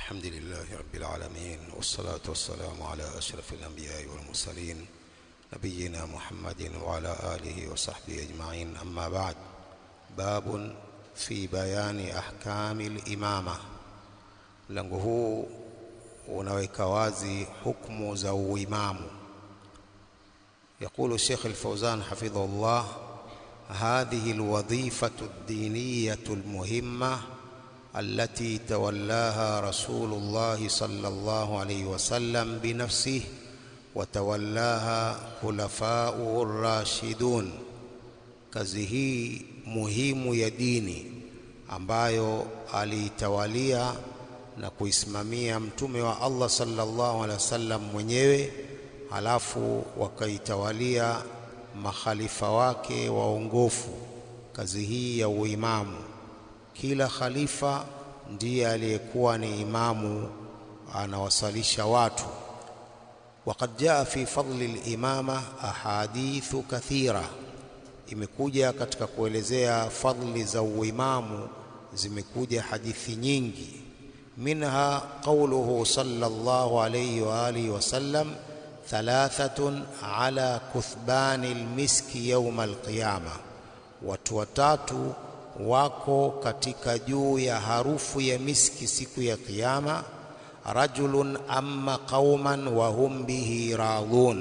الحمد لله رب العالمين والصلاة والسلام على أشرف الأنبياء والمرسلين نبينا محمد وعلى آله وصحبه أجمعين أما بعد باب في بيان أحكام الإمامة mlango huu unaweka wazi hukumu za uimamu يقول الشيخ الفوزان حفظه الله هذه الوظيفة الدينية المهمة التي تولاها رسول الله صلى الله عليه وسلم بنفسه وتولاها خلفاؤه الراشدون kazi hii muhimu ya dini ambayo aliitawalia na kuisimamia mtume wa Allah sallallahu alaihi wasallam mwenyewe halafu wakaitawalia makhalifa wake waongofu kazi hii ya uimamu kila khalifa ndiye aliyekuwa ni imamu anawasalisha watu وقد جاء في فضل الإمامة أحاديث كثيرة imekuja katika kuelezea fadli za uimamu zimekuja hadithi nyingi minha qawluhu sallallahu alayhi wa alihi wasallam thalathatun ala kuthbani almiski yawm alqiyama watu watatu wako katika juu ya harufu ya miski siku ya kiyama rajulun amma qauman wa hum bihi radhun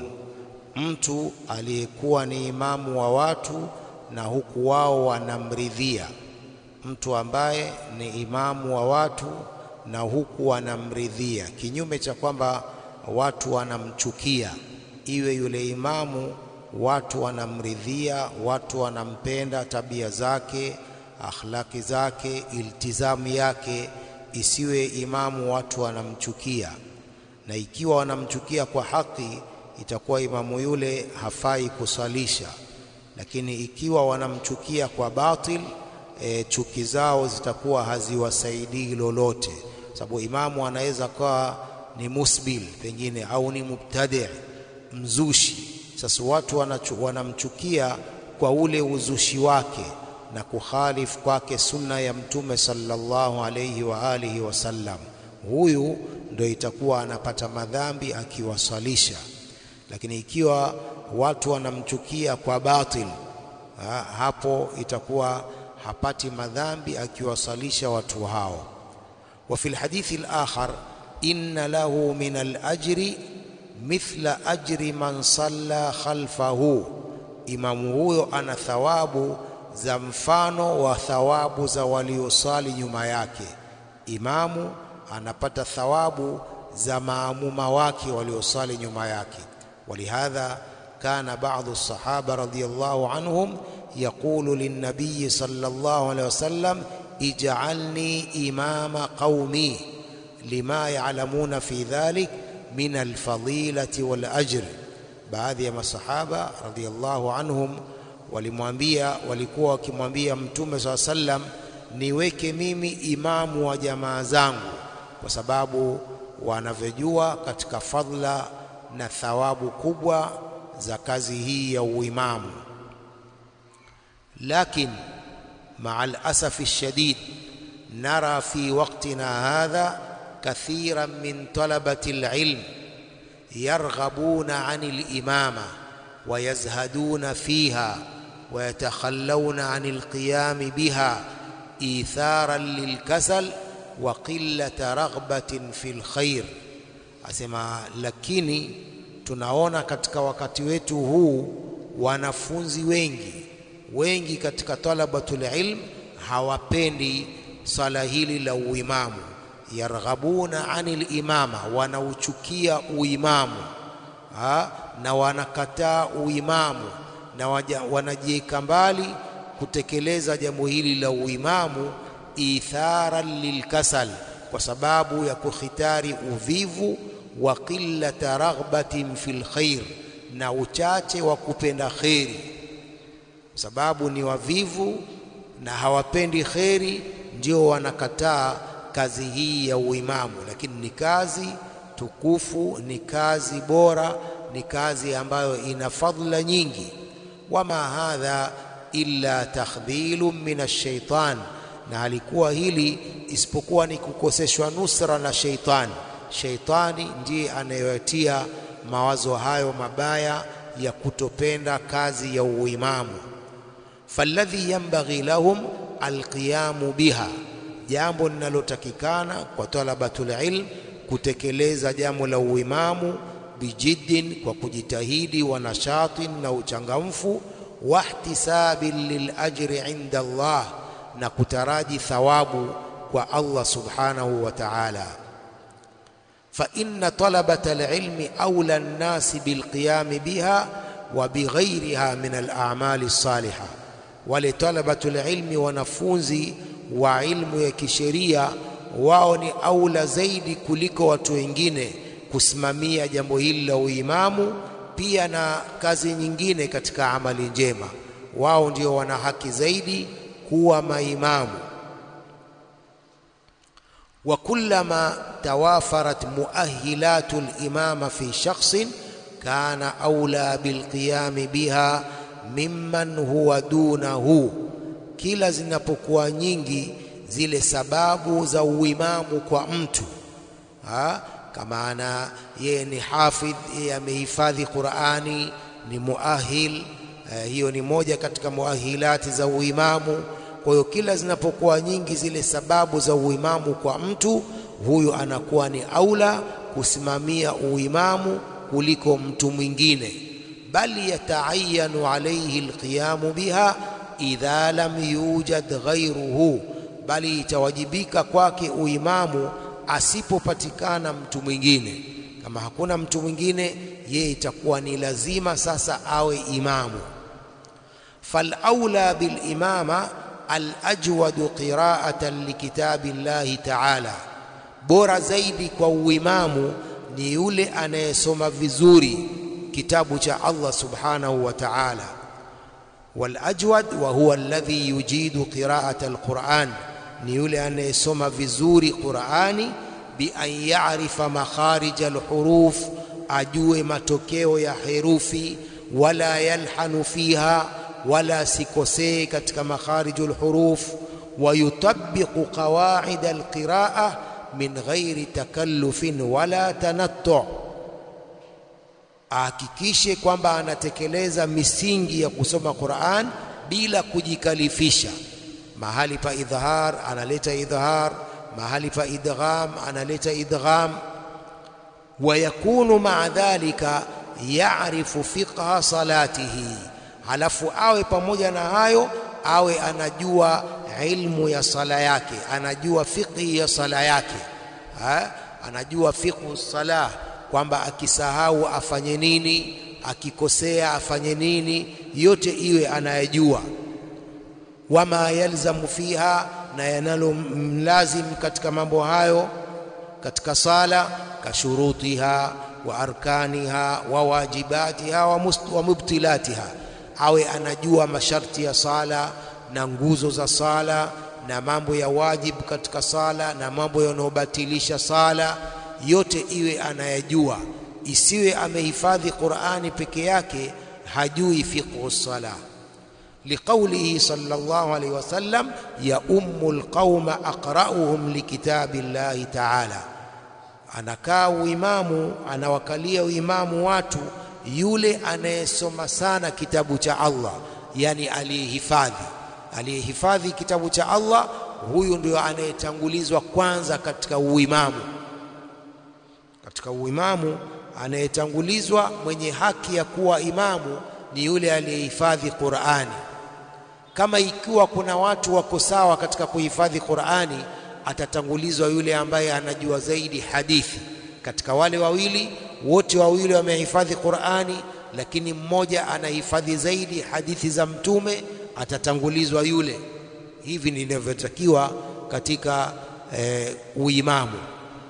mtu aliyekuwa ni imamu wa watu na huku wao wanamridhia mtu ambaye ni imamu wa watu na huku wanamridhia kinyume cha kwamba watu wanamchukia iwe yule imamu watu wanamridhia watu wanampenda tabia zake akhlaki zake iltizamu yake isiwe imamu watu wanamchukia na ikiwa wanamchukia kwa haki itakuwa imamu yule hafai kusalisha lakini ikiwa wanamchukia kwa batil e, chuki zao zitakuwa haziwasaidii lolote sababu imamu anaweza kuwa ni musbil pengine au ni mubtadi mzushi sasa watu wanachu, wanamchukia kwa ule uzushi wake na kukhalifu kwake sunna ya mtume sallallahu alayhi wa alihi wasallam huyu ndio itakuwa anapata madhambi akiwasalisha lakini ikiwa watu wanamchukia kwa batil ha, hapo itakuwa hapati madhambi akiwasalisha watu hao wa fil hadithi al-akhar inna lahu min al-ajri mithla ajri man salla khalfahu imamu huyo ana thawabu za mfano wa thawabu za waliosali nyuma yake imamu anapata thawabu za maamuma wake waliosali nyuma yake ولهذا كان بعض الصحابة رضي الله عنهم يقول للنبي صلى الله عليه وسلم اجعلني إمام قومي لما يعلمون في ذلك من الفضيلة والأجر baadhi ya masahaba radhiallahu anhum walimwambia walikuwa wakimwambia mtume saa sallam niweke mimi imamu wa jamaa zangu kwa sababu wanavyojua katika fadla na thawabu kubwa za kazi hii ya uimamu lakin مع الأسف الشديد نرى في وقتنا هذا كثيرا من طلبة العلم يرغبون عن الإمامة ويزهدون فيها ويتخلون عن القيام بها إيثارا للكسل وقلة رغبة في الخير asema lakini tunaona katika wakati wetu huu wanafunzi wengi wengi katika talabatul ilm hawapendi swala hili la uimamu yarghabuna anil imama wanauchukia uimamu ha? na wanakataa uimamu na wanajiweka mbali kutekeleza jambo hili la uimamu itharan lilkasal kwa sababu ya kukhitari uvivu wa qillata raghbatin fil khair na uchache wa kupenda kheri kwa sababu ni wavivu na hawapendi kheri ndio wanakataa kazi hii ya uimamu lakini ni kazi tukufu ni kazi bora ni kazi ambayo ina fadhila nyingi wama hadha illa takhdhilun min ash-shaytan na halikuwa hili isipokuwa ni kukoseshwa nusra na sheitani. Sheitani ndiye anayewatia mawazo hayo mabaya ya kutopenda kazi ya uimamu. falladhi yanbaghi lahum alqiyamu biha, jambo linalotakikana kwa talabatul ilm kutekeleza jambo la uimamu bijiddin, kwa kujitahidi, wa nashatin, na uchangamfu, wahtisabin lilajri inda Allah, na kutaraji thawabu kwa Allah subhanahu wa ta'ala. fa inna talabata alilmi awla nnasi bilqiyami biha wa bighairiha min al'amali as-salihah wale talabatul ilmi, wanafunzi wa ilmu ya kisheria, wao ni aula zaidi kuliko watu wengine kusimamia jambo hili la uimamu, pia na kazi nyingine katika amali njema. Wao ndio wana haki zaidi kuwa maimamu. wa kullama tawafarat muahilatu limama fi shakhsin kana aula bilqiyami biha mimman huwa dunahu, kila zinapokuwa nyingi zile sababu za uimamu kwa mtu ha? kama ana yeye ni hafidh, yeye amehifadhi Qur'ani, ni muahil eh, hiyo ni moja katika muahilati za uimamu. Kwa hiyo kila zinapokuwa nyingi zile sababu za uimamu kwa mtu huyu, anakuwa ni aula kusimamia uimamu kuliko mtu mwingine bal yataayanu alayhi alqiyamu biha idha lam yujad ghayruhu, bali itawajibika kwake uimamu asipopatikana mtu mwingine. Kama hakuna mtu mwingine, yeye itakuwa ni lazima sasa awe imamu. fal aula bil imama al ajwadu qira'atan likitabi llahi ta'ala, bora zaidi kwa uimamu ni yule anayesoma vizuri kitabu cha Allah subhanahu wa ta'ala. Wal ajwad wa huwa alladhi yujidu qira'at alquran, ni yule anayesoma vizuri Qur'ani, bi an ya'rifa makharij alhuruf, ajue matokeo ya herufi, wala yalhanu fiha, wala sikosee katika makharij alhuruf, wa yutabbiqu qawaid alqira'a min ghairi takallufin wala tanattu' ahakikishe kwamba anatekeleza misingi ya kusoma Qur'an bila kujikalifisha. Mahali pa idhhar analeta idhhar, mahali pa idgham analeta idgham. Wa yakunu maa dhalika ya'rifu fiqha salatihi, halafu awe pamoja na hayo awe anajua ilmu ya sala yake, anajua fiqhi ya sala yake ha? anajua fiqhu salah kwamba akisahau afanye nini, akikosea afanye nini, yote iwe anayejua. Wama yalzamu fiha, na yanalo mlazim katika mambo hayo katika sala, kashurutiha wa arkaniha wa wajibatiha wa mubtilatiha, awe anajua masharti ya sala na nguzo za sala na mambo ya wajibu katika sala na mambo yanayobatilisha sala yote iwe anayajua, isiwe amehifadhi Qur'ani peke yake hajui fiqhu sala. Liqaulihi sallallahu alayhi wasallam, ya ummu alqauma aqra'uhum likitabi llahi ta'ala, anakaa uimamu, anawakalia uimamu watu yule anayesoma sana kitabu cha Allah, yani aliyehifadhi aliyehifadhi kitabu cha Allah, huyu ndio anayetangulizwa kwanza katika uimamu katika uimamu anayetangulizwa mwenye haki ya kuwa imamu ni yule aliyehifadhi Qur'ani. Kama ikiwa kuna watu wako sawa katika kuhifadhi Qur'ani, atatangulizwa yule ambaye anajua zaidi hadithi. Katika wale wawili, wote wawili wamehifadhi Qur'ani, lakini mmoja anahifadhi zaidi hadithi za Mtume, atatangulizwa yule. Hivi ndivyotakiwa katika eh, uimamu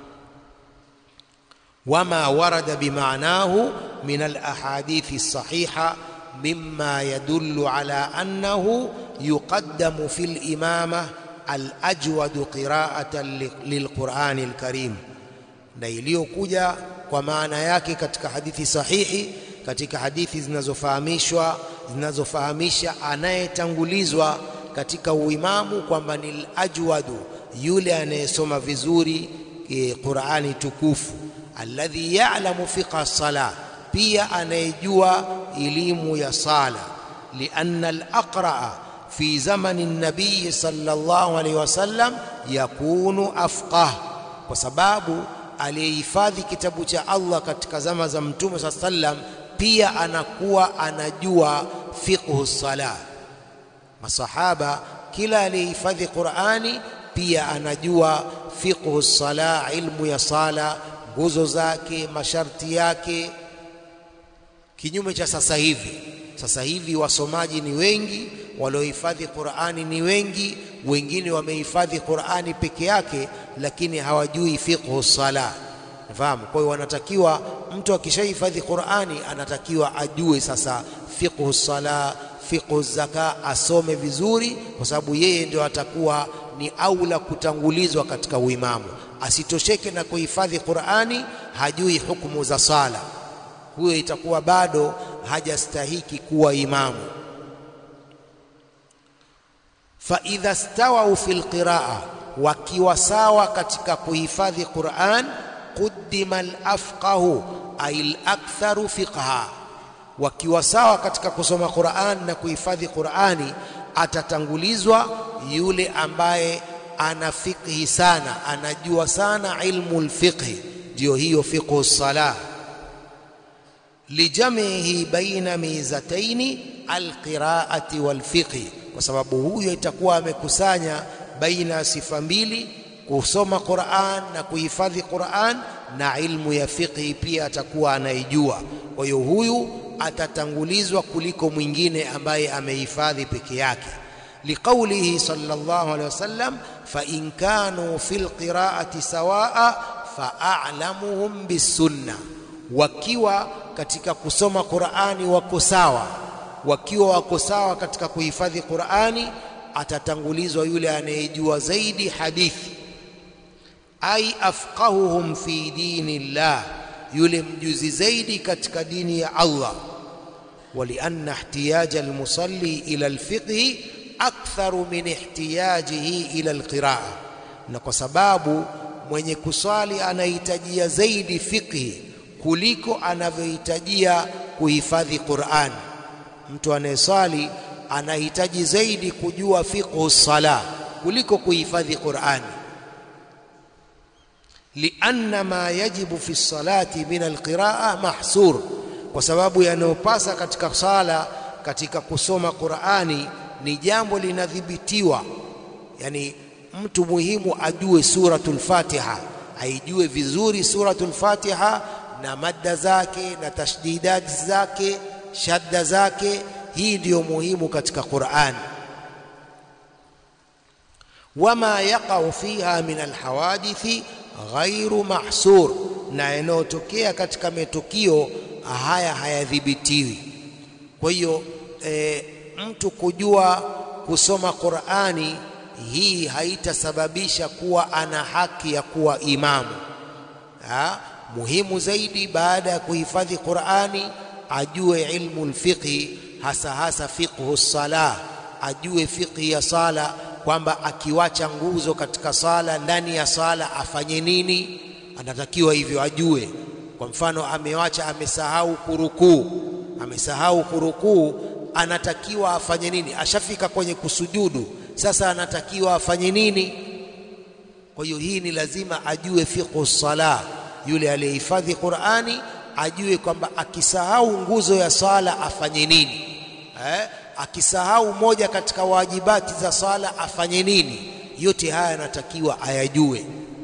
wama warada bimaanahu min alahadithi lsahiha mima yadullu ala annahu yuqaddamu fi limama alajwadu qiraatan lilqurani lkarim, na iliyokuja kwa maana yake katika hadithi sahihi, katika hadithi zinazofahamishwa zinazofahamisha anayetangulizwa katika uimamu kwamba ni ajwadu yule anayesoma vizuri e, Qur'ani tukufu alladhi ya'lamu fiqha sala pia anayejua elimu ya sala lianna al-aqra'a fi zamani nabii sallallahu alaihi wasallam yakunu afqah kwa sababu aliyehifadhi kitabu cha Allah katika zama za mtume saa sallam pia anakuwa anajua fiqhu sala masahaba kila aliyehifadhi Qur'ani pia anajua fiqhu sala ilmu ya sala nguzo zake masharti yake kinyume cha sasa hivi sasa hivi wasomaji ni wengi waliohifadhi Qur'ani ni wengi wengine wamehifadhi Qur'ani peke yake lakini hawajui fiqhu sala nafahamu kwa hiyo wanatakiwa mtu akishahifadhi Qur'ani anatakiwa ajue sasa fiqhu sala fiqhu zaka asome vizuri kwa sababu yeye ndio atakuwa ni aula kutangulizwa katika uimamu asitosheke na kuhifadhi Qur'ani hajui hukumu za sala huyo itakuwa bado hajastahiki kuwa imamu fa idha stawau fil qiraa wakiwa sawa katika kuhifadhi Qur'an quddima al-afqahu ay al-aktharu fiqha wakiwa sawa katika kusoma Qur'an na kuhifadhi Qur'ani atatangulizwa yule ambaye ana fiqhi sana anajua sana ilmu al-fiqhi ndio hiyo fiqhu salah lijamihi baina mizataini alqiraati walfiqhi kwa sababu huyo itakuwa amekusanya baina ya sifa mbili kusoma Qur'an na kuhifadhi Qur'an na ilmu ya fiqhi pia atakuwa anaijua kwa hiyo huyu atatangulizwa kuliko mwingine ambaye amehifadhi peke yake liqaulihi sallallahu alaihi wasallam fa in kanu fil qiraati sawaa fa a'lamuhum bisunna wakiwa katika kusoma Qur'ani wako sawa wakiwa wako sawa katika kuhifadhi Qur'ani atatangulizwa yule anayejua zaidi hadithi ai afqahuhum fi dinillah yule mjuzi zaidi katika dini ya Allah ولأن احتياج المصلي إلى الفقه أكثر من احتياجه إلى القراءة na kwa sababu mwenye kuswali anahitajia zaidi fiqhi kuliko anavyohitajia kuhifadhi Qur'an mtu anayeswali anahitaji zaidi kujua fiqhu sala kuliko kuhifadhi Qur'an lianna ma yajibu fi salati min alqiraa mahsur kwa sababu yanayopasa katika sala katika kusoma Qur'ani ni jambo linadhibitiwa yani mtu muhimu ajue suratul Fatiha aijue vizuri suratul Fatiha na madda zake na tashdidati zake shadda zake hii ndiyo muhimu katika Qur'an wama yaqau fiha min alhawadithi ghairu mahsur na yanayotokea katika matukio haya hayadhibitiwi kwa hiyo e, mtu kujua kusoma Qur'ani hii haitasababisha kuwa ana haki ya kuwa imamu ha? muhimu zaidi baada ya kuhifadhi Qur'ani ajue ilmu alfiqhi hasa hasa fiqhu salah ajue fiqhi ya sala kwamba akiwacha nguzo katika sala ndani ya sala afanye nini anatakiwa hivyo ajue kwa mfano amewacha amesahau kurukuu amesahau kurukuu anatakiwa afanye nini ashafika kwenye kusujudu sasa anatakiwa afanye nini kwa hiyo hii ni lazima ajue fiqhu salah yule aliyehifadhi Qur'ani ajue kwamba akisahau nguzo ya sala afanye nini eh? akisahau moja katika wajibati za sala afanye nini yote haya yanatakiwa ayajue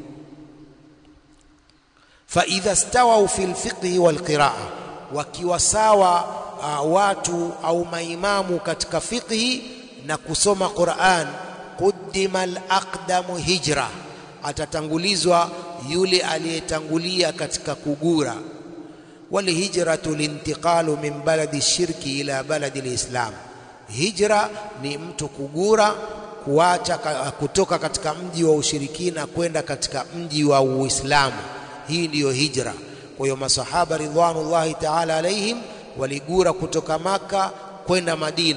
fa idha stawau fil fiqhi wal qiraa wakiwa sawa uh, watu au maimamu katika fiqhi na kusoma Qur'an quddima al-aqdamu hijra atatangulizwa yule aliyetangulia katika kugura walhijratu lintiqalu min baladi shirki ila baladi lislam hijra ni mtu kugura kuacha kutoka katika mji wa ushirikina kwenda katika mji wa uislamu hii ndiyo hijra kwa hiyo masahaba ridwanullahi ta'ala alaihim waligura kutoka maka kwenda madina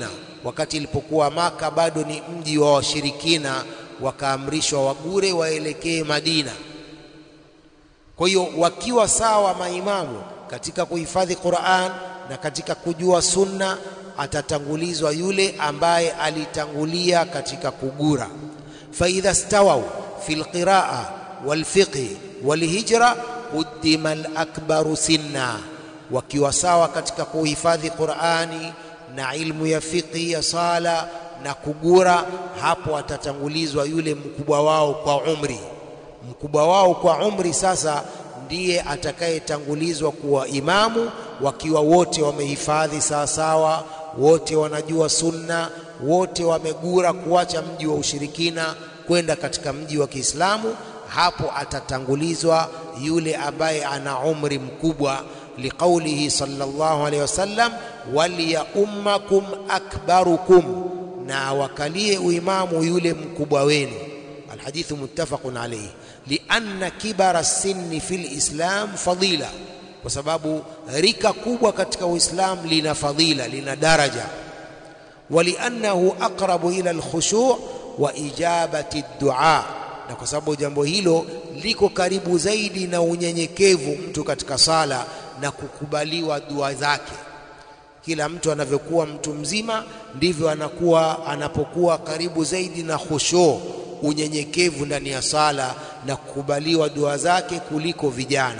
wakati ilipokuwa Maka bado ni mji wa washirikina, wakaamrishwa wagure waelekee Madina. Kwa hiyo wakiwa sawa maimamu katika kuhifadhi Qur'an na katika kujua sunna, atatangulizwa yule ambaye alitangulia katika kugura. fa idha stawau fi lqiraa walfiqhi walhijra quddima alakbaru sinna, wakiwa sawa katika kuhifadhi Qur'ani na ilmu ya fiqhi ya sala na kugura, hapo atatangulizwa yule mkubwa wao kwa umri. Mkubwa wao kwa umri sasa ndiye atakayetangulizwa kuwa imamu, wakiwa wote wamehifadhi sawasawa, wote wanajua sunna, wote wamegura kuacha mji wa ushirikina kwenda katika mji wa Kiislamu. Hapo atatangulizwa yule ambaye ana umri mkubwa, liqaulihi sallallahu alaihi wasallam, walyaummakum akbarukum, na wakalie uimamu yule mkubwa wenu. Alhadithu muttafaqun alayhi lianna kibara sinni fi lislam fadila, kwa sababu rika kubwa katika Uislamu lina fadila, lina daraja. Waliannahu aqrabu ila alkhushu' wa ijabati ddua, na kwa sababu jambo hilo liko karibu zaidi na unyenyekevu mtu katika sala na kukubaliwa dua zake. Kila mtu anavyokuwa mtu mzima ndivyo anakuwa anapokuwa karibu zaidi na khushu' unyenyekevu ndani ya sala na kukubaliwa dua zake kuliko vijana.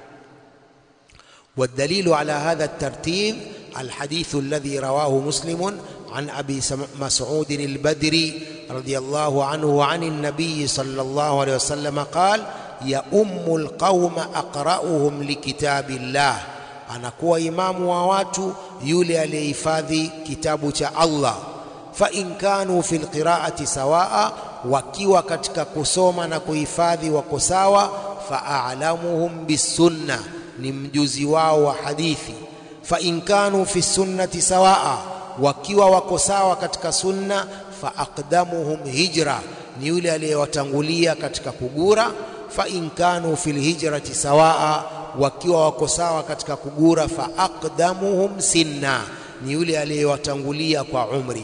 Wadalilu ala hadha tartib alhadithu alladhi rawahu Muslimun an abi Mas'ud al-Badri radiyallahu anhu wa an an-nabiy sallallahu alayhi wasallam qala ya ummu alqauma aqra'uhum likitabillah, anakuwa imamu wa watu yule aliyehifadhi kitabu cha Allah. Fa in kanu fi alqira'ati sawaa wakiwa katika kusoma na kuhifadhi wako sawa, fa a'lamuhum bisunna, ni mjuzi wao wa hadithi. Fa in kanu fi sunnati sawaa, wakiwa wako sawa katika sunna, fa aqdamuhum hijra, ni yule aliyewatangulia katika kugura. Fa in kanu fil hijrati sawaa, wakiwa wako sawa katika kugura, fa aqdamuhum sinna, ni yule aliyewatangulia kwa umri.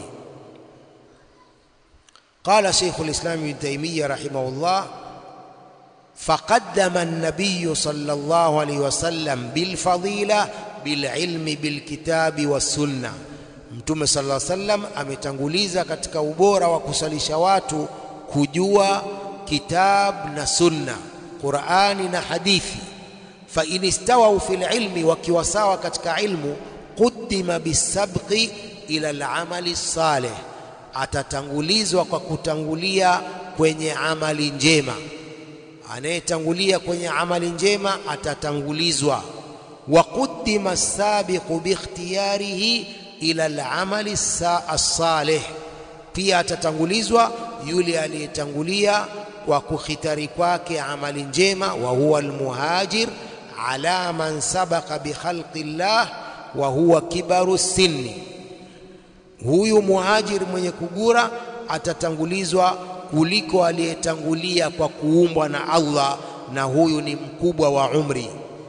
Qala Sheikhul Islam Ibn Taymiyyah rahimahullah, faqaddama an-nabiy sallallahu alayhi wasallam bilfadila bililmi bilkitabi wassunna, Mtume sallallahu alayhi wasallam ametanguliza katika ubora wa kusalisha watu kujua kitab na sunna, Qur'ani na hadithi. Fa in istawau fil ilmi, wakiwa sawa katika ilmu, quddima bisabqi ila al-amali salih atatangulizwa kwa kutangulia kwenye amali njema. Anayetangulia kwenye amali njema atatangulizwa. wa quddima sabiqu bikhtiyarihi ila al-amali as-salih, pia atatangulizwa yule aliyetangulia kwa kukhitari kwake amali njema. wa huwa almuhajir ala man sabaqa bi khalqi llah wa huwa kibaru sinni Huyu muhajiri mwenye kugura atatangulizwa kuliko aliyetangulia kwa kuumbwa na Allah, na huyu ni mkubwa wa umri.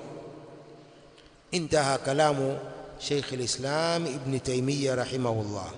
Intaha kalamu Sheikh al-Islam Ibn Taymiyyah rahimahullah.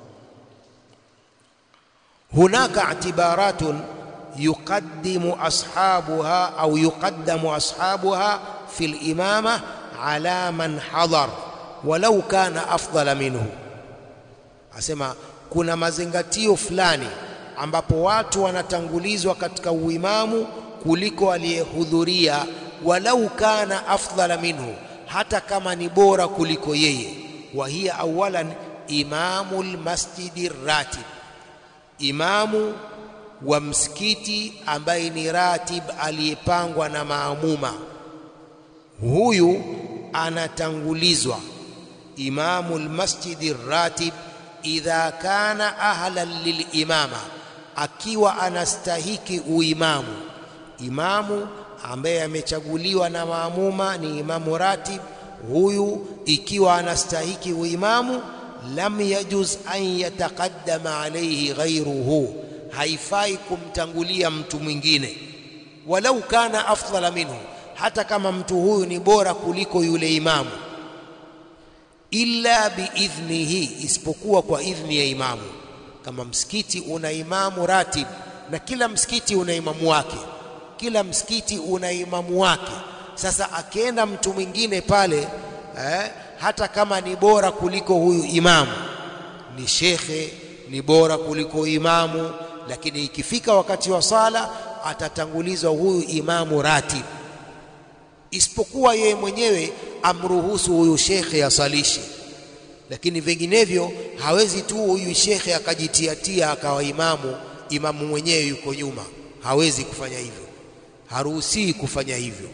Hunaka i'tibaratun yuqaddimu ashabuha au yuqaddamu ashabuha fi al-imama ala man hadar walau kana afdala minhu Asema kuna mazingatio fulani ambapo watu wanatangulizwa katika uimamu kuliko aliyehudhuria, walau kana afdhala minhu, hata kama ni bora kuliko yeye. Wa hiya awalan imamu lmasjidi ratib, imamu wa msikiti ambaye ni ratib, aliyepangwa na maamuma, huyu anatangulizwa. Imamu lmasjidi ratib idha kana ahlan lilimama, akiwa anastahiki uimamu. Imamu ambaye amechaguliwa na maamuma ni imamu ratib, huyu ikiwa anastahiki uimamu, lam yajuz an yataqaddama alayhi ghayruhu, haifai kumtangulia mtu mwingine, walau kana afdala minhu, hata kama mtu huyu ni bora kuliko yule imamu illa biidhnihi, isipokuwa kwa idhni ya imamu. Kama msikiti una imamu ratib, na kila msikiti una imamu wake, kila msikiti una imamu wake. Sasa akienda mtu mwingine pale eh, hata kama ni bora kuliko huyu imamu, ni shekhe, ni bora kuliko imamu, lakini ikifika wakati wa sala atatangulizwa huyu imamu ratib, isipokuwa yeye mwenyewe amruhusu huyu shekhe asalishe, lakini vinginevyo hawezi tu huyu shekhe akajitiatia akawa imamu, imamu mwenyewe yuko nyuma. Hawezi kufanya hivyo, haruhusii kufanya hivyo.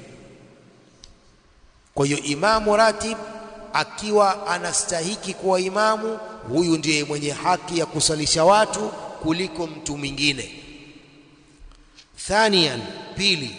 Kwa hiyo imamu ratib akiwa anastahiki kuwa imamu, huyu ndiye mwenye haki ya kusalisha watu kuliko mtu mwingine. Thaniyan, pili,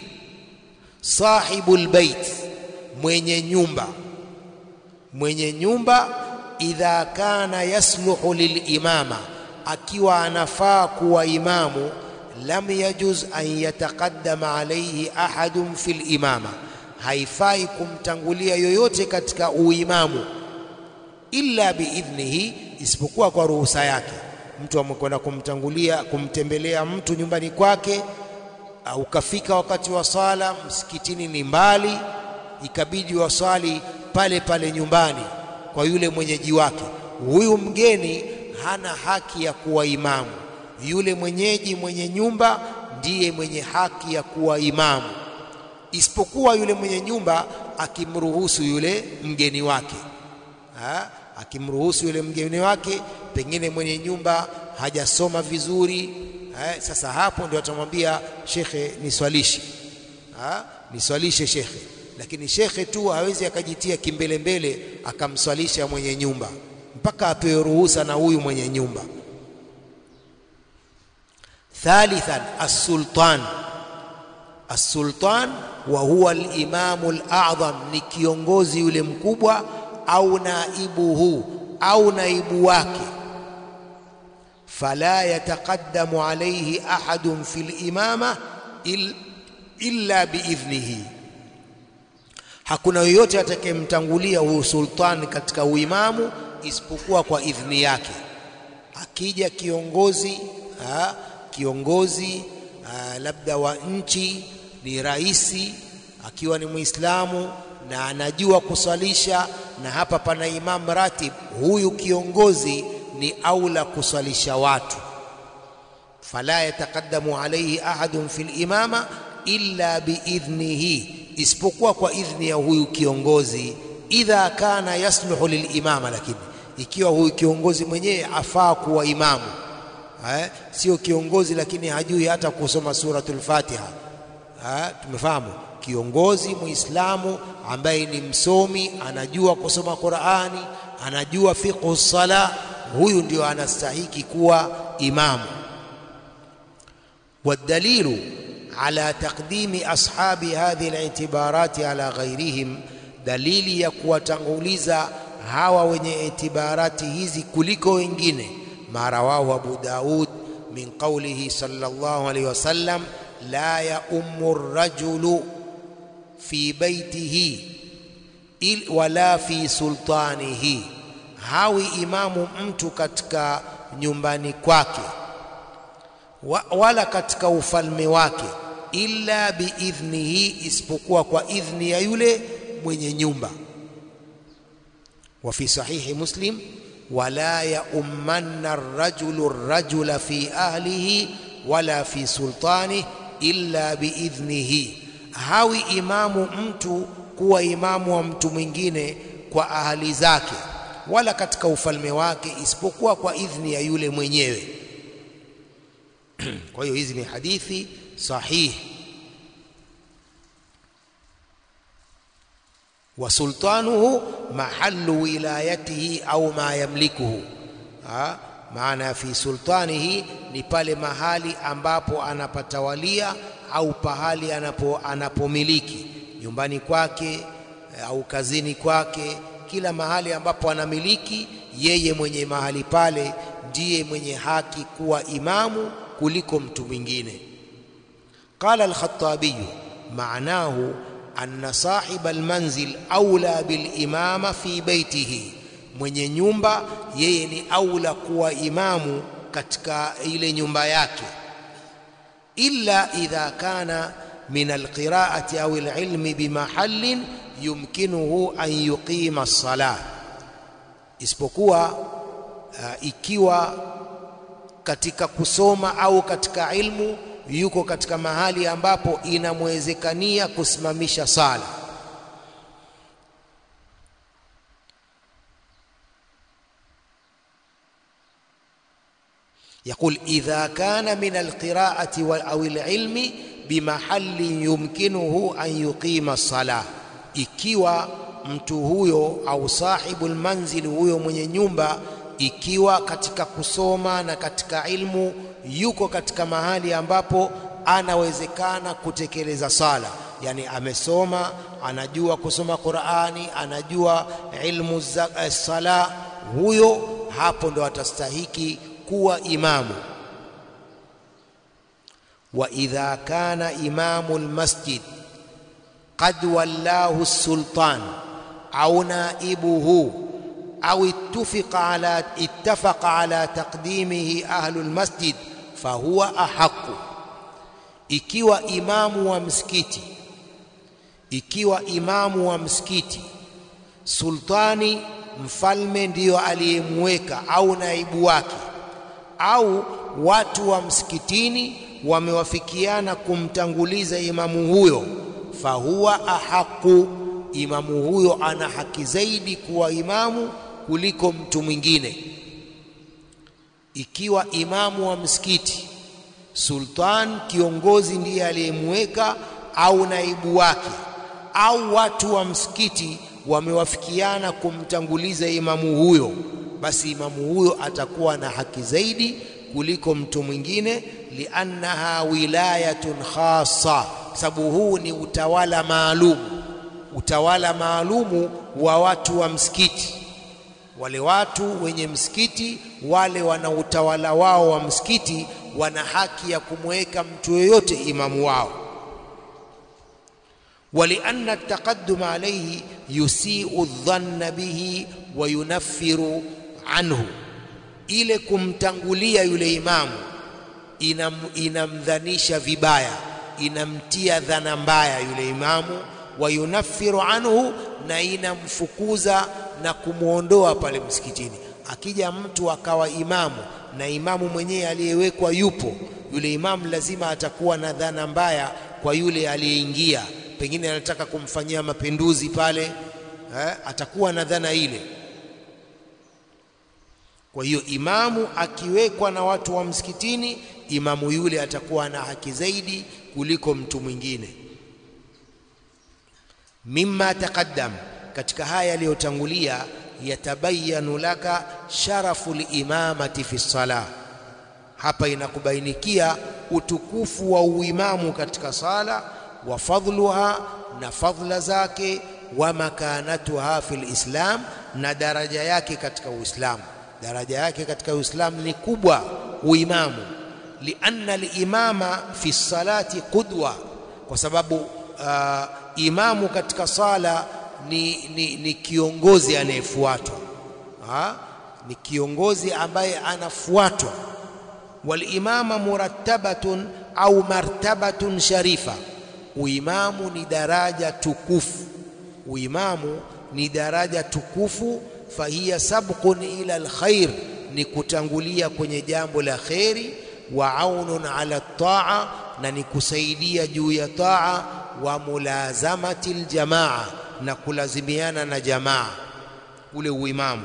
sahibul bait, mwenye nyumba. Mwenye nyumba idha kana yasluhu lilimama, akiwa anafaa kuwa imamu, lam yajuz an yataqaddama alayhi ahadun fil imama, haifai kumtangulia yoyote katika uimamu, illa biidhnihi, isipokuwa kwa ruhusa yake. Mtu amekwenda kumtangulia kumtembelea mtu nyumbani kwake ukafika wakati wa sala, msikitini ni mbali, ikabidi waswali pale pale nyumbani kwa yule mwenyeji wake. Huyu mgeni hana haki ya kuwa imamu, yule mwenyeji mwenye nyumba ndiye mwenye haki ya kuwa imamu, isipokuwa yule mwenye nyumba akimruhusu yule mgeni wake ha? akimruhusu yule mgeni wake, pengine mwenye nyumba hajasoma vizuri Eh, sasa hapo ndio atamwambia shekhe, niswalishe niswalishe shekhe. Lakini shekhe tu hawezi akajitia kimbelembele akamswalisha mwenye nyumba, mpaka apewe ruhusa na huyu mwenye nyumba. Thalithan, as-sultan. As-sultan wa huwa al-imamu al-a'zam, ni kiongozi yule mkubwa, au naibuhu, au naibu wake fala yataqaddamu alayhi ahadun fil imama illa biidhnihi, hakuna yoyote atakayemtangulia huyu sultan katika uimamu isipokuwa kwa idhni yake. Akija kiongozi ha, kiongozi ha, labda wa nchi ni raisi, akiwa ni Muislamu na anajua kuswalisha, na hapa pana imam ratib, huyu kiongozi ni aula kuswalisha watu. fala yataqaddamu alayhi ahadun fil imama illa biidhnihi, isipokuwa kwa idhni ya huyu kiongozi. Idha kana yasluhu lilimama, lakini ikiwa huyu kiongozi mwenyewe afaa kuwa imamu eh, sio kiongozi lakini hajui hata kusoma suratul Fatiha eh, tumefahamu kiongozi Muislamu ambaye ni msomi, anajua kusoma Qur'ani, anajua fiqhu sala huyu ndio anastahiki kuwa imamu. Wadalilu ala taqdimi ashabi hadhihi al-i'tibarati ala ghairihim, dalili ya kuwatanguliza hawa wenye itibarati hizi kuliko wengine, ma rawahu Abu Daud min qawlihi sallallahu alayhi wasallam la yaummu rajulu fi baitihi wala fi sultanihi hawi imamu mtu katika nyumbani kwake wa, wala katika ufalme wake, illa biidhnihi, isipokuwa kwa idhni ya yule mwenye nyumba. Wa fi sahihi Muslim, wala yaummanna arrajulu rajula fi ahlihi wala fi sultanihi illa biidhnihi, hawi imamu mtu kuwa imamu wa mtu mwingine kwa ahali zake wala katika ufalme wake isipokuwa kwa idhni ya yule mwenyewe. Kwa hiyo hizi ni hadithi sahihi. wa sultanuhu mahallu wilayatihi au ma yamlikuhu, maana fi sultanihi ni pale mahali ambapo anapatawalia au pahali anapo anapomiliki nyumbani kwake au kazini kwake kila mahali ambapo anamiliki yeye, mwenye mahali pale ndiye mwenye haki kuwa imamu kuliko mtu mwingine. Qala al-Khattabi maanahu anna sahiba almanzil aula bilimama fi baitihi, mwenye nyumba yeye ni aula kuwa imamu katika ile nyumba yake illa idha kana min alqiraati au alilmi bimahallin yumkinuhu an yuqima as-salah isipokuwa uh, ikiwa katika kusoma au katika ilmu yuko katika mahali ambapo inamwezekania kusimamisha sala يقول إذا كان من القراءة أو العلم بمحل يمكنه أن يقيم الصلاة ikiwa mtu huyo au sahibu lmanzili huyo mwenye nyumba ikiwa katika kusoma na katika ilmu yuko katika mahali ambapo anawezekana kutekeleza sala yani amesoma anajua kusoma Qur'ani anajua ilmu za sala huyo hapo ndo atastahiki kuwa imamu wa idha kana imamu almasjid qad wallahu sultan au naibuhu au ittafaqa ala ittafaqa ala taqdimihi ahlu almasjid fahuwa ahaqu ikiwa imamu wa msikiti ikiwa imamu wa msikiti sultani mfalme ndiyo aliyemweka au naibu wake au watu wa msikitini wamewafikiana kumtanguliza imamu huyo fahuwa ahaqu imamu huyo ana haki zaidi kuwa imamu kuliko mtu mwingine ikiwa imamu wa msikiti sultan kiongozi ndiye aliyemweka au naibu wake au watu wa msikiti wamewafikiana kumtanguliza imamu huyo basi imamu huyo atakuwa na haki zaidi kuliko mtu mwingine liannaha wilayatun khassa sababu huu ni utawala maalumu utawala maalumu wa watu wa msikiti wale watu wenye msikiti wale wana utawala wao wa msikiti wana haki ya kumweka mtu yoyote imamu wao ولأن التقدم عليه يسيء الظن به وينفر عنه ile kumtangulia yule imamu inam, inamdhanisha vibaya inamtia dhana mbaya yule imamu wayunaffiru anhu na inamfukuza na kumwondoa pale msikitini akija mtu akawa imamu na imamu mwenyewe aliyewekwa yupo yule imamu lazima atakuwa na dhana mbaya kwa yule aliyeingia pengine anataka kumfanyia mapinduzi pale eh, atakuwa na dhana ile kwa hiyo imamu akiwekwa na watu wa msikitini imamu yule atakuwa na haki zaidi kuliko mtu mwingine mimma taqaddam katika haya yaliyotangulia yatabayanu laka sharafu limamati fi salah hapa inakubainikia utukufu wa uimamu katika sala wa fadluha na fadla zake wa makanatuha fil islam na daraja yake katika uislamu daraja yake katika uislamu ni kubwa uimamu lianna alimama fi salati qudwa kwa sababu uh, imamu katika sala ni, ni, ni kiongozi anayefuatwa ni kiongozi ambaye anafuatwa walimama murattabatun au martabatun sharifa uimamu ni daraja tukufu uimamu ni daraja tukufu fahiya sabqun ila alkhair ni kutangulia kwenye jambo la kheri wa aunun ala taa na ni kusaidia juu ya taa wa mulazamati aljamaa na kulazimiana na jamaa ule uimamu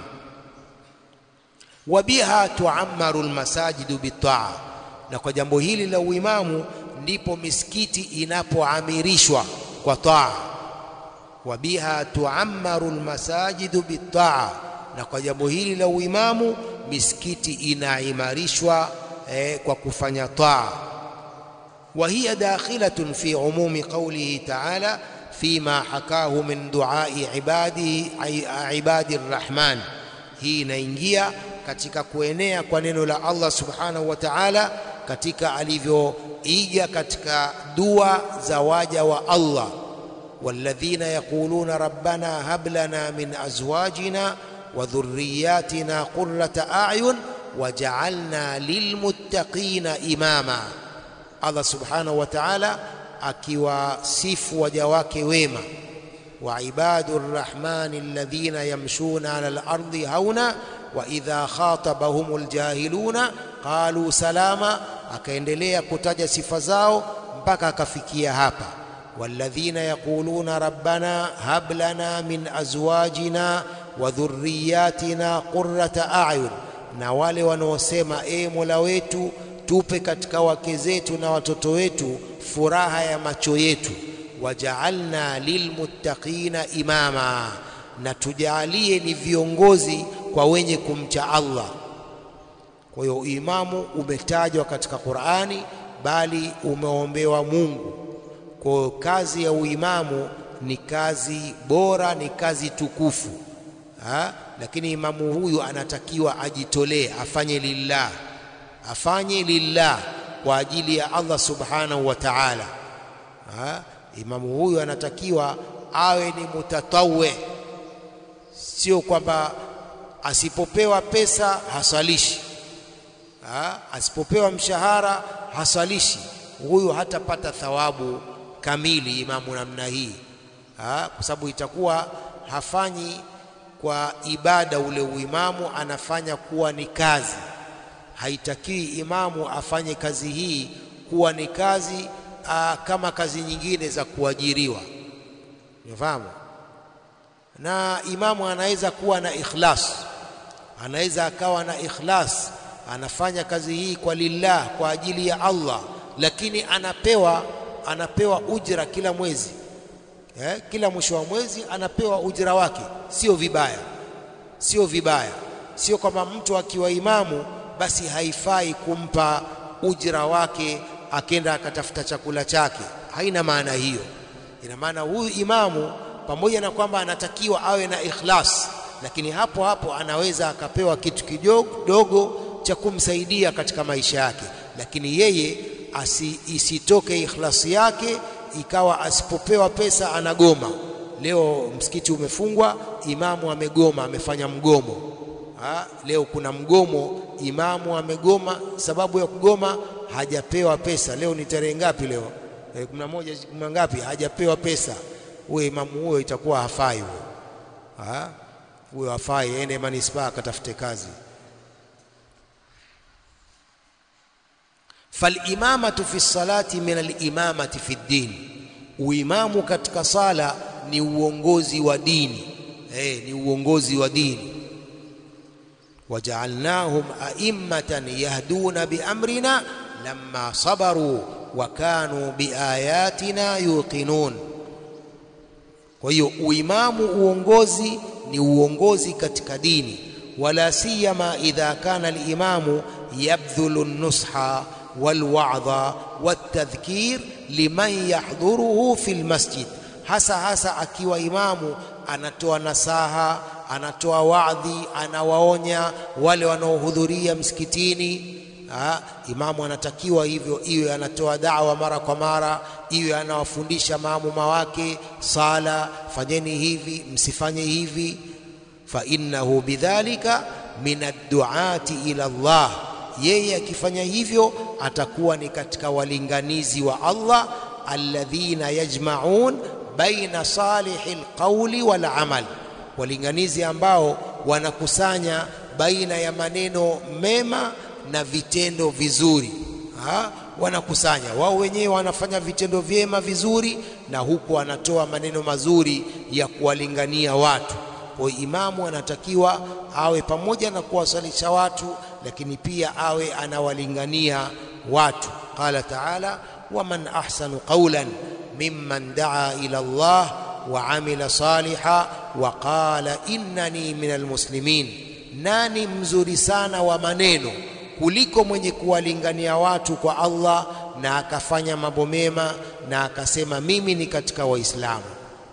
wa biha tuammaru almasajidu bitaa na kwa jambo hili la uimamu ndipo misikiti inapoamirishwa kwa taa wa biha tuammaru almasajidu bitaa na kwa jambo hili la uimamu misikiti inaimarishwa eh, kwa kufanya taa wa hiya dakhilatun fi umumi qawlihi ta'ala fima hakahu min duai ibadihi ibadi arrahman hii inaingia katika kuenea kwa neno la Allah subhanahu wa ta'ala katika alivyoiga katika dua za waja wa Allah والذين يقولون ربنا هب لنا من ازواجنا wa dhurriyatina qurrata a'yun waja'alna lilmuttaqina imama. Allah subhanahu wa ta'ala akiwasifu waja wake wema, wa ibadu rrahmani alladhina yamshuna ala al-ardi hauna wa idha khatabahumul jahiluna qalu salama. Akaendelea kutaja sifa zao mpaka akafikia hapa, walladhina yaquluna rabbana hab lana min azwajina wa dhurriyatina qurrata a'yun, na wale wanaosema e Mola wetu tupe katika wake zetu na watoto wetu furaha ya macho yetu. Wajaalna lilmuttaqina imama, na tujaalie ni viongozi kwa wenye kumcha Allah. Kwa hiyo imamu umetajwa katika Qur'ani, bali umeombewa Mungu. Kwa hiyo kazi ya uimamu ni kazi bora, ni kazi tukufu ha? Lakini imamu huyu anatakiwa ajitolee, afanye lillah, afanye lillah kwa ajili ya Allah subhanahu wa ta'ala. Imamu huyu anatakiwa awe ni mutatawe, sio kwamba asipopewa pesa hasalishi ha? asipopewa mshahara hasalishi. Huyu hatapata thawabu kamili imamu namna hii ha? kwa sababu itakuwa hafanyi kwa ibada ule uimamu, anafanya kuwa ni kazi. Haitakiwi imamu afanye kazi hii kuwa ni kazi aa, kama kazi nyingine za kuajiriwa, unafahamu. Na imamu anaweza kuwa na ikhlas, anaweza akawa na ikhlas, anafanya kazi hii kwa lillah, kwa ajili ya Allah, lakini anapewa anapewa ujira kila mwezi eh, kila mwisho wa mwezi anapewa ujira wake. Sio vibaya, sio vibaya, sio kwamba mtu akiwa imamu basi haifai kumpa ujira wake akenda akatafuta chakula chake. Haina maana hiyo. Ina maana huyu imamu pamoja na kwamba anatakiwa awe na ikhlas, lakini hapo hapo anaweza akapewa kitu kidogo cha kumsaidia katika maisha yake, lakini yeye asi, isitoke ikhlasi yake ikawa asipopewa pesa anagoma. Leo msikiti umefungwa, imamu amegoma, amefanya mgomo ha? Leo kuna mgomo, imamu amegoma. Sababu ya kugoma hajapewa pesa. Leo ni tarehe ngapi? Leo tarehe kumi na moja, kumi ngapi? Hajapewa pesa. Huyo imamu huyo itakuwa hafai huyo, huyo hafai, ende manispaa akatafute kazi. Falimamatu fi salati min alimamati fi ddin, uimamu katika sala ni uongozi wa dini eh, ni uongozi wa dini. Wajaalnahum aimmatan yahduna biamrina lamma sabaru wa kanu biayatina yuqinun. Kwa hiyo uimamu, uongozi ni uongozi katika dini, wala siyama idha kana alimamu yabdhulu nusha walwadha waltadhkir liman yahdhuruhu fi lmasjid, hasa hasa akiwa imamu anatoa nasaha, anatoa wadhi, anawaonya wale wanaohudhuria msikitini. Ha, imamu anatakiwa hivyo, iwe anatoa dawa mara kwa mara, iwe anawafundisha maamuma wake sala, fanyeni hivi, msifanye hivi. Fa innahu bidhalika min adduati ila Allah yeye akifanya hivyo atakuwa ni katika walinganizi wa Allah, alladhina yajmaun baina salihi lqauli wal amal, walinganizi ambao wanakusanya baina ya maneno mema na vitendo vizuri. Ha? Wanakusanya wao wenyewe, wanafanya vitendo vyema vizuri, na huku wanatoa maneno mazuri ya kuwalingania watu. Kwa imamu anatakiwa awe pamoja na kuwasalisha watu lakini pia awe anawalingania watu. Qala taala, waman ahsanu qawlan mimman daa ila Allah wa amila saliha wa qala innani min almuslimin, nani mzuri sana wa maneno kuliko mwenye kuwalingania watu kwa Allah na akafanya mambo mema na akasema mimi ni katika Waislamu.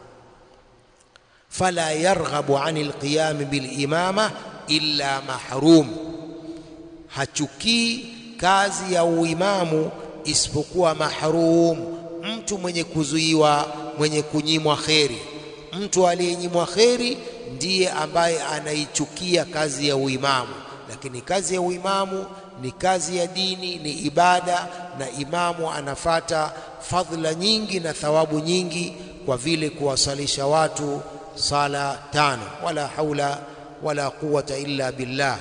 Fala yarghabu ani alqiyami bilimama illa mahrum hachukii kazi ya uimamu isipokuwa mahrum, mtu mwenye kuzuiwa, mwenye kunyimwa kheri. Mtu aliyenyimwa kheri ndiye ambaye anaichukia kazi ya uimamu, lakini kazi ya uimamu ni kazi ya dini, ni ibada, na imamu anafata fadhila nyingi na thawabu nyingi kwa vile kuwasalisha watu sala tano. Wala haula wala quwwata illa billah.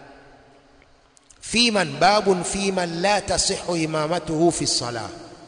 fi man babun fi man la tasihu imamatuhu fi salah.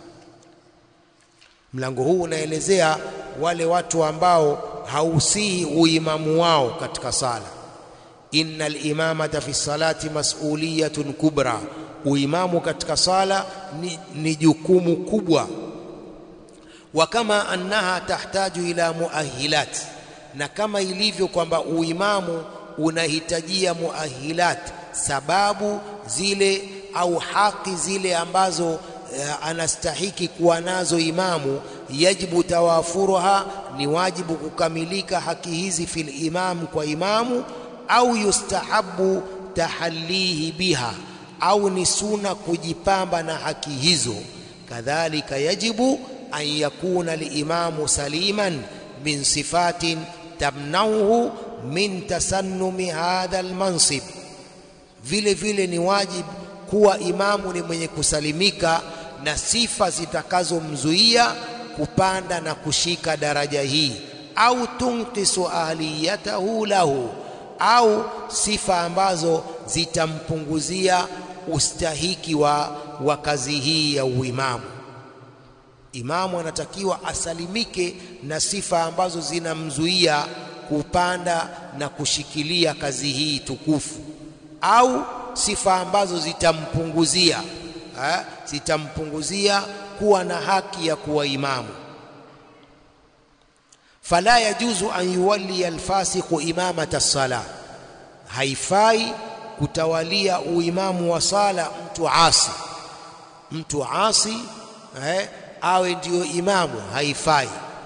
Mlango huu unaelezea wale watu ambao hausihi uimamu wao katika sala. Innal imamata fi salati mas'uliyatun kubra, uimamu katika sala ni, ni jukumu kubwa. Wa kama annaha tahtaju ila muahilat, na kama ilivyo kwamba uimamu unahitajia muahilat, sababu zile au haki zile ambazo anastahiki kuwa nazo imamu, yajibu tawafuruha, ni wajibu kukamilika haki hizi fil imam, kwa imamu, au yustahabu tahallihi biha, au ni suna kujipamba na haki hizo. Kadhalika yajibu an yakuna limamu saliman min sifatin tamnauhu min tasannumi hadha almansib, vile vile ni wajibu kuwa imamu ni mwenye kusalimika na sifa zitakazomzuia kupanda na kushika daraja hii, au tunkisu ahliyatahu lahu, au sifa ambazo zitampunguzia ustahiki wa, wa kazi hii ya uimamu. Imamu anatakiwa asalimike na sifa ambazo zinamzuia kupanda na kushikilia kazi hii tukufu, au sifa ambazo zitampunguzia ha, zitampunguzia kuwa na haki ya kuwa imamu. Fala yajuzu an yuwalliya alfasiqu imamata sala, haifai kutawalia uimamu wa sala mtu asi. Mtu asi eh, awe ndiyo imamu, haifai.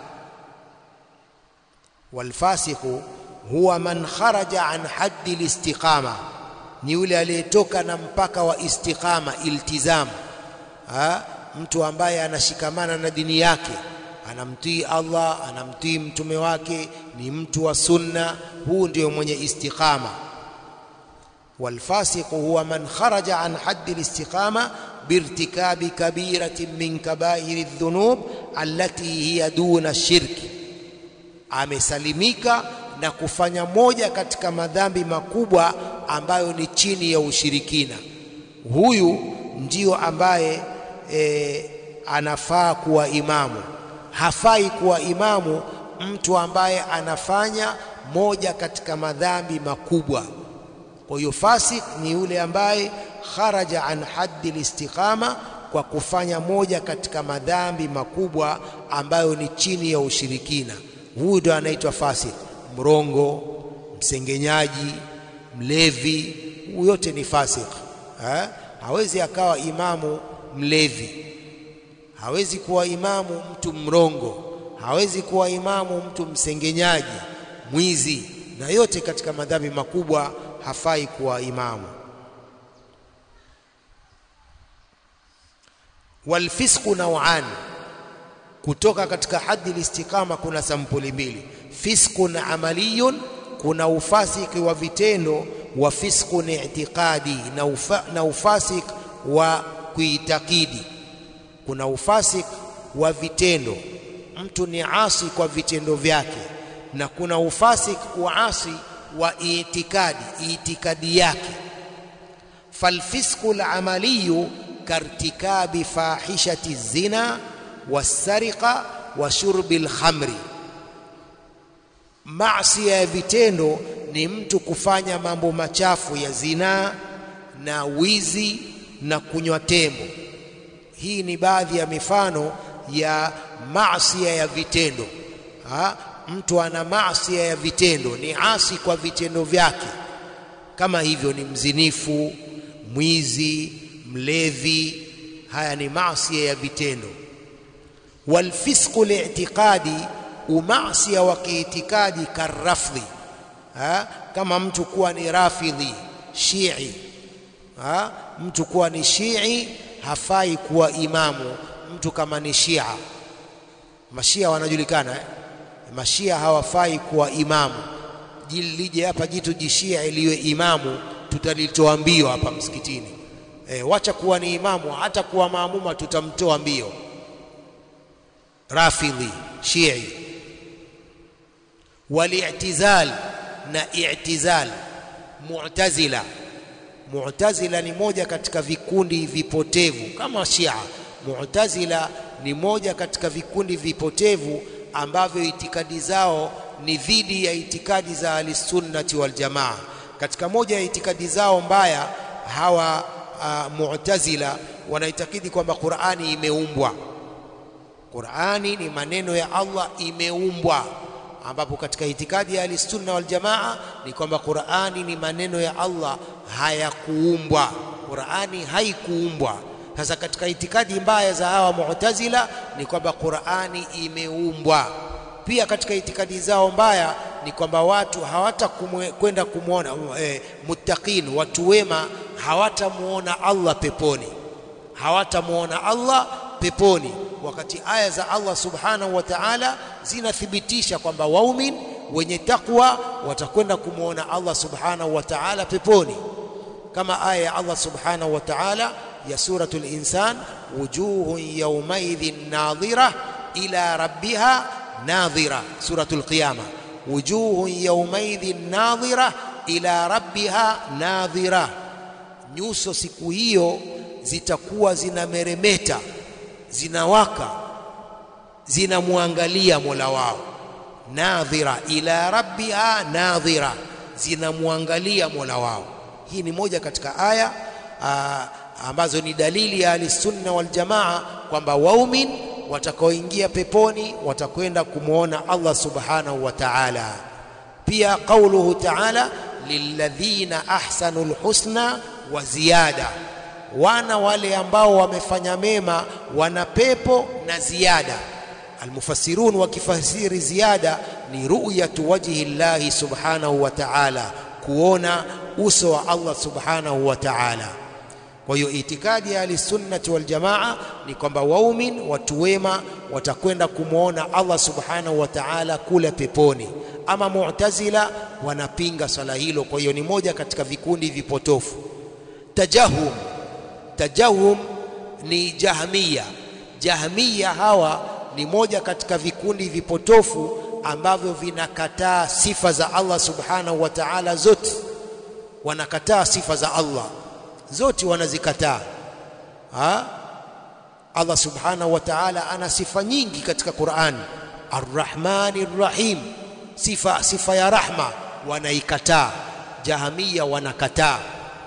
Walfasiqu huwa man kharaja an haddi listiqama ni yule aliyetoka na mpaka wa istiqama iltizam. Ha? Mtu ambaye anashikamana na dini yake, anamtii Allah, anamtii mtume wake, ni mtu wa sunna, huu ndio mwenye istiqama. Walfasiqu huwa man kharaja an haddi listiqama birtikabi kabiratin min kabairi dhunub allati hiya duna shirki, amesalimika na kufanya moja katika madhambi makubwa ambayo ni chini ya ushirikina. Huyu ndio ambaye e, anafaa kuwa imamu. Hafai kuwa imamu mtu ambaye anafanya moja katika madhambi makubwa. Kwa hiyo fasik ni yule ambaye kharaja an haddi listiqama kwa kufanya moja katika madhambi makubwa ambayo ni chini ya ushirikina. Huyu ndio anaitwa fasik. Mrongo, msengenyaji, mlevi, huyu yote ni fasik ha? Hawezi akawa imamu mlevi, hawezi kuwa imamu mtu mrongo, hawezi kuwa imamu mtu msengenyaji, mwizi, na yote katika madhambi makubwa hafai kuwa imamu. Walfisqu nauani, kutoka katika haddi listiqama kuna sampuli mbili fisqun amaliyun, kuna ufasiki wa vitendo, wa fisqun i'tiqadi, na, ufa, na ufasik wa kuitakidi. Kuna ufasik wa vitendo, mtu ni asi kwa vitendo vyake, na kuna ufasik wa asi wa itikadi, itikadi yake. Falfisqu lamaliyu kartikabi fahishati zina wasariqa wa shurbi lkhamri Maasi ya vitendo ni mtu kufanya mambo machafu ya zinaa na wizi na kunywa tembo. Hii ni baadhi ya mifano ya maasi ya vitendo. Ha? Mtu ana maasi ya vitendo, ni asi kwa vitendo vyake, kama hivyo ni mzinifu, mwizi, mlevi. Haya ni maasi ya vitendo. Walfisqu li'tiqadi umasia wa kiitikadi karafdhi, kama mtu kuwa ni rafidhi shii ha? Mtu kuwa ni shii hafai kuwa imamu. Mtu kama ni shia, mashia wanajulikana eh? Mashia hawafai kuwa imamu. lije hapa jitu jishia iliwe imamu tutalitoa mbio hapa msikitini e, wacha kuwa ni imamu hata kuwa maamuma tutamtoa mbio rafidhi shii wali'tizal na i'tizal mu'tazila mu'tazila ni moja katika vikundi vipotevu kama shia mu'tazila ni moja katika vikundi vipotevu ambavyo itikadi zao ni dhidi ya itikadi za ahlisunnati wal jamaa katika moja ya itikadi zao mbaya hawa uh, mu'tazila wanaitakidi kwamba Qur'ani imeumbwa Qur'ani ni maneno ya Allah imeumbwa ambapo katika itikadi ya ahlisunna wal jamaa ni kwamba Qur'ani ni maneno ya Allah hayakuumbwa Qur'ani haikuumbwa sasa katika itikadi mbaya za hawa mu'tazila ni kwamba Qur'ani imeumbwa pia katika itikadi zao mbaya ni kwamba watu hawatakwenda kumwona e, muttaqin watu wema hawatamuona Allah peponi hawatamuona Allah peponi wakati aya za Allah subhanahu wa ta'ala zinathibitisha kwamba waumin wenye takwa watakwenda kumwona Allah subhanahu wa ta'ala peponi kama aya ya Allah subhanahu wa ta'ala ya suratul insan wujuhun yawmaidhin nadhira ila rabbiha nadhira suratul qiyama wujuhun yawmaidhin nadhira ila rabbiha nadhira nyuso siku hiyo zitakuwa zinameremeta zinawaka zinamwangalia Mola wao nadhira ila rabbiha nadhira zinamwangalia Mola wao hii ni moja katika aya aa, ambazo ni dalili ya ahlisunna wal jamaa kwamba waumin watakaoingia peponi watakwenda kumwona Allah subhanahu wa ta'ala pia qauluhu ta'ala lilladhina ahsanul husna wa ziyada wana wale ambao wamefanya mema wana pepo na ziada almufassirun wakifasiri ziada ni ru'yatu wajhi llahi subhanahu wa ta'ala kuona uso wa Allah subhanahu wa ta'ala kwa hiyo itikadi ya ahlisunnati wal jamaa ni kwamba waumin watu wema watakwenda kumwona Allah subhanahu wa ta'ala kule peponi ama mu'tazila wanapinga swala hilo kwa hiyo ni moja katika vikundi vipotofu tajahum tajahum ni jahmiya jahmiya hawa ni moja katika vikundi vipotofu ambavyo vinakataa sifa za Allah subhanahu wa ta'ala zote wanakataa sifa za Allah zote wanazikataa ha Allah subhanahu wa ta'ala ana sifa nyingi katika Qur'an Ar-Rahmani Rahim sifa sifa ya rahma wanaikataa Jahamia wanakataa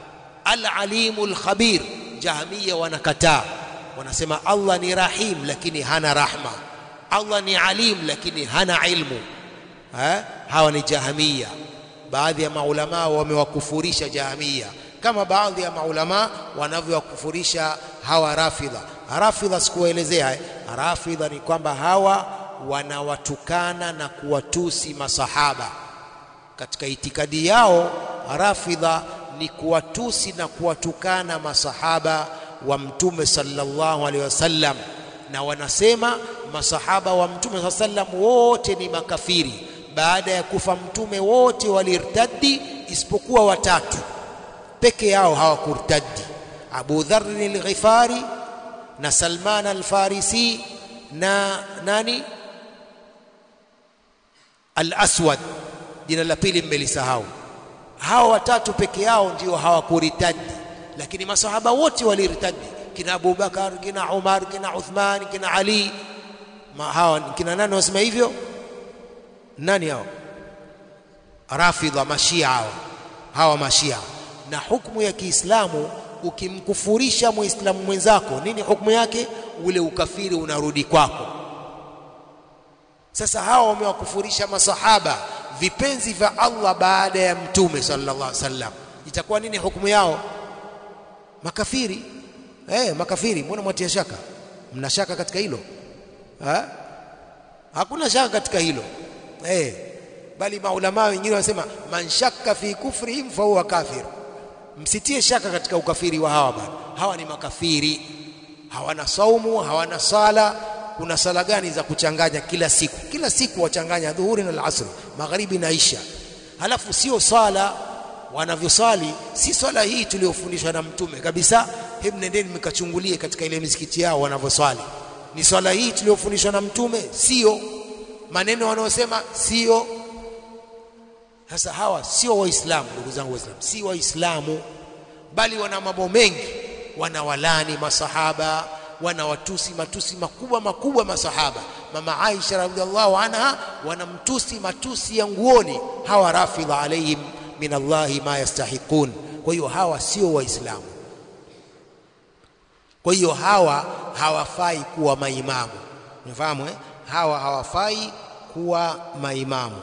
Al-Alimul Khabir Jahamia wanakataa wanasema Allah ni Rahim lakini hana rahma Allah ni alim lakini hana ilmu ha? hawa ni Jahamia baadhi ya maulama wamewakufurisha Jahamia kama baadhi ya maulama wanavyowakufurisha hawa rafidha rafidha sikuelezea eh? rafidha ni kwamba hawa wanawatukana na kuwatusi masahaba katika itikadi yao rafidha ni kuwatusi na kuwatukana masahaba wa mtume sallallahu alaihi wasallam na wanasema masahaba wa mtume sallam wote ni makafiri baada ya kufa mtume wote walirtaddi isipokuwa watatu peke yao hawakurtaddi Abu Dharr al-Ghifari na Salman al-Farisi na nani al-Aswad jina la pili mmelisahau hawa watatu peke yao ndio hawakuritadi lakini masahaba wote waliritadi kina Abu Bakar kina Umar kina Uthman kina Ali Ma, hawa kina nani wasema hivyo nani hao rafidha mashia hawa hawa mashia na hukumu ya Kiislamu ukimkufurisha muislamu mwenzako nini hukumu yake ule ukafiri unarudi kwako sasa hawa wamewakufurisha masahaba vipenzi vya Allah baada ya mtume sallallahu alaihi wasallam itakuwa nini hukumu yao makafiri eh makafiri mbona mwatia shaka mna shaka katika hilo ha? hakuna shaka katika hilo eh bali maulama wengine wanasema man shakka fi kufrihim fa huwa kafir msitie shaka katika ukafiri wa hawa bana hawa ni makafiri hawana saumu hawana sala kuna sala gani za kuchanganya kila siku kila siku wachanganya dhuhuri na alasr magharibi na isha halafu sio swala wanavyoswali si swala hii tuliyofundishwa na mtume kabisa hebu nendeni mkachungulie katika ile misikiti yao wanavyoswali ni swala hii tuliyofundishwa na mtume sio maneno wanaosema sio sasa hawa sio waislamu ndugu zangu waislamu si waislamu bali wana mambo mengi wanawalani masahaba wanawatusi matusi makubwa makubwa masahaba mama Aisha radhiallahu anha wanamtusi matusi ya nguoni hawa rafidha alaihim min Allahi ma yastahiqun kwa hiyo hawa sio waislamu kwa hiyo hawa hawafai kuwa maimamu unafahamu eh? hawa hawafai kuwa maimamu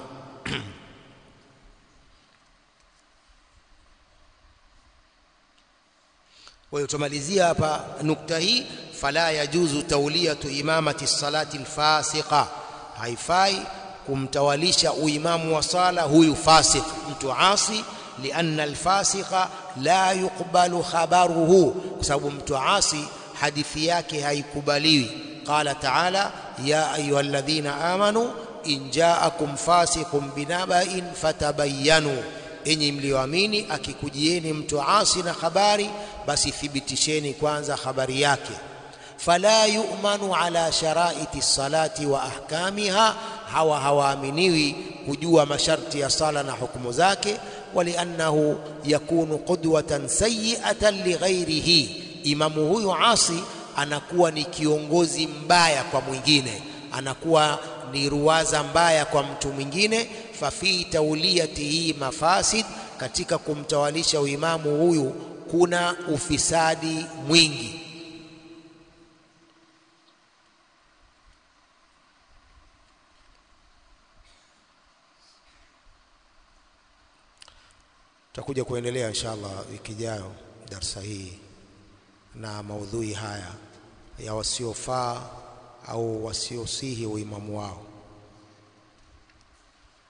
kwa hiyo tumalizia hapa nukta hii fala yajuzu tauliyatu imamati salati alfasiqa haifai kumtawalisha uimamu wa sala huyu fasik mtu asi lianna alfasiqa la yuqbalu khabaruhu kwa sababu mtu asi hadithi yake haikubaliwi qala taala ya ayyuhalladhina amanu in ja'akum fasiqun binaba'in fatabayyanu enyi mlioamini akikujieni mtu asi na habari basi thibitisheni kwanza habari yake fala yu'manu ala sharaiti salati wa ahkamiha hawa hawaaminiwi kujua masharti ya sala na hukumu zake waliannahu yakunu qudwatan sayyi'atan lighairihi imamu huyu asi anakuwa ni kiongozi mbaya kwa mwingine anakuwa ni ruwaza mbaya kwa mtu mwingine fafi tauliyatihi mafasid katika kumtawalisha uimamu huyu kuna ufisadi mwingi tutakuja kuendelea inshallah wiki ijayo darsa hii na maudhui haya ya wasiofaa au wasiosihi uimamu wao